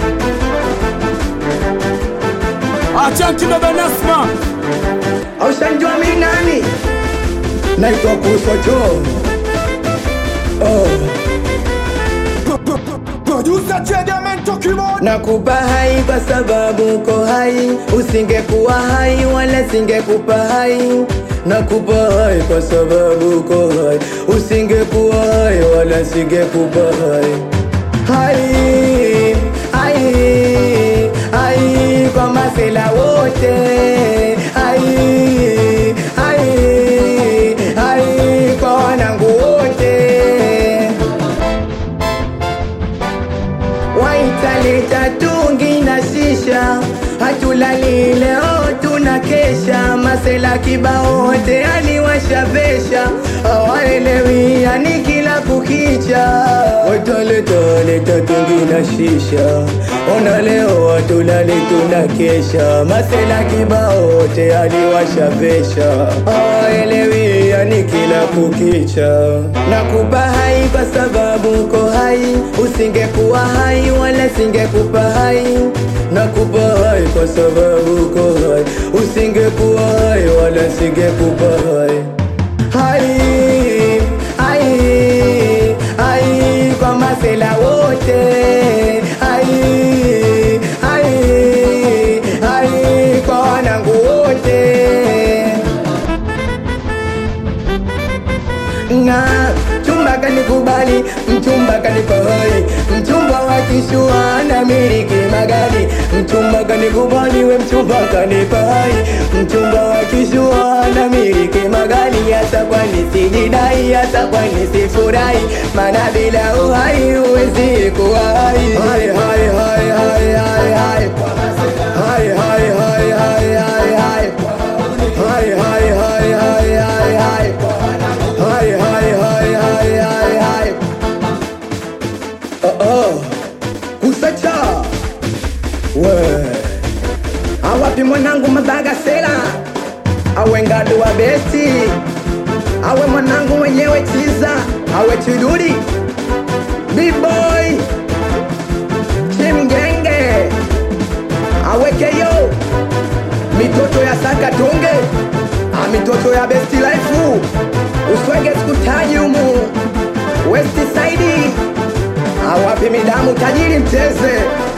Achanti baba Nasma, aushanjua mi nani naitwa kusocho oh. producer Chegamento Keyboard. nakupa hai kwa sababu uko hai usingekuwa hai wala singekupa hai nakupa hai kwa sababu uko hai usingekuwa hai wala singekupa hai hai hai hai kwa masela wote hai hai hai kwa wanangu wote waitaleta tungi na shisha hatulali leo tuna kesha masela kibao wote aliwashavesha hawaelewi yani kila kukicha waitaleta tungi na shisha ona leo hatulali tuna kesha masela kibao wote aliwashavesha hawaelewi yani kila kukicha nakupa hai kwa sababu uko hai usingekuwa hai wala singekupa hai nakupa hai kwa sababu uko hai usingekuwa hai wala singekupa hai hai hai hai kwa masela wote hai hai hai kwa wanangu wote na mchumba kanikubali, mchumba kanipa hai, mchumba wa kishua na miliki magari, mchumba kanikubali, we mchumba kanipa hai, mchumba wa kishua na miliki magari, hata kwani sijidai, hata kwani sifurahi, maana bila uhai huwezi kuwa hai. Hai, hai, hai, hai, hai, hai. Hai, hai, hai, hai, hai, hai. Hai, hai, hai, hai, hai, hai. Hai, hai, hai, hai, hai, hai. Oh, oh. Kusacha we awapi mwanangu mabagasela awe ngadu wa besti awe mwanangu mwenyewe chiza awe chiduri bboy chimgenge awekeyo mitoto ya sakatunge a mitoto ya besti life uswege sikutaji umu west side awapi midamu tajiri mteze